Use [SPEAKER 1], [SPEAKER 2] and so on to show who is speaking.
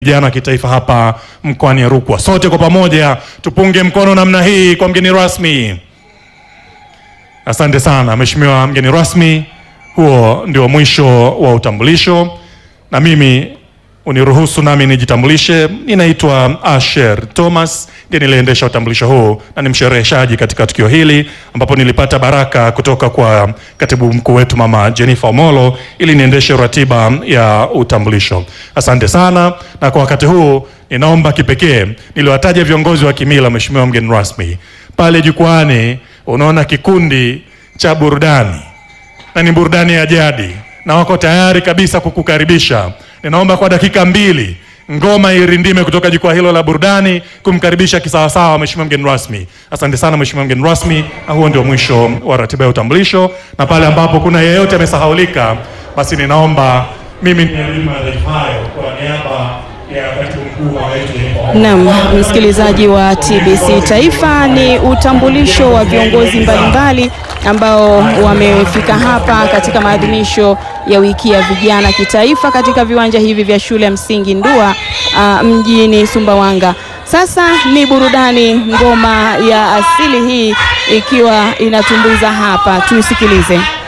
[SPEAKER 1] vijana wa kitaifa hapa mkoani Rukwa. Sote kwa pamoja tupunge mkono namna hii kwa mgeni rasmi. Asante sana Mheshimiwa mgeni rasmi, huo ndio mwisho wa utambulisho, na mimi uniruhusu nami nijitambulishe. Ninaitwa Asher Thomas, ndiye niliendesha utambulisho huu na ni mshereheshaji katika tukio hili, ambapo nilipata baraka kutoka kwa katibu mkuu wetu Mama Jennifer Omolo ili niendeshe ratiba ya utambulisho. Asante sana, na kwa wakati huu ninaomba kipekee niliwataja viongozi wa kimila. Mheshimiwa mgeni rasmi, pale jukwani unaona kikundi cha burudani na ni burudani ya jadi na wako tayari kabisa kukukaribisha. Ninaomba kwa dakika mbili ngoma irindime kutoka jukwaa hilo la burudani kumkaribisha kisawasawa mheshimiwa mgeni rasmi. Asante sana mheshimiwa mgeni rasmi, na huo ndio mwisho wa ratiba ya utambulisho, na pale ambapo kuna yeyote amesahaulika, basi ninaomba mimi niadhimu madhaifu hayo kwa niaba ya katibu mkuu wa wetu
[SPEAKER 2] Naam, msikilizaji wa TBC Taifa, ni utambulisho wa viongozi mbalimbali ambao wamefika hapa katika maadhimisho ya wiki ya vijana kitaifa katika viwanja hivi vya shule ya msingi Ndua uh, mjini Sumbawanga. Sasa ni burudani, ngoma ya asili hii ikiwa inatumbuiza hapa, tuisikilize.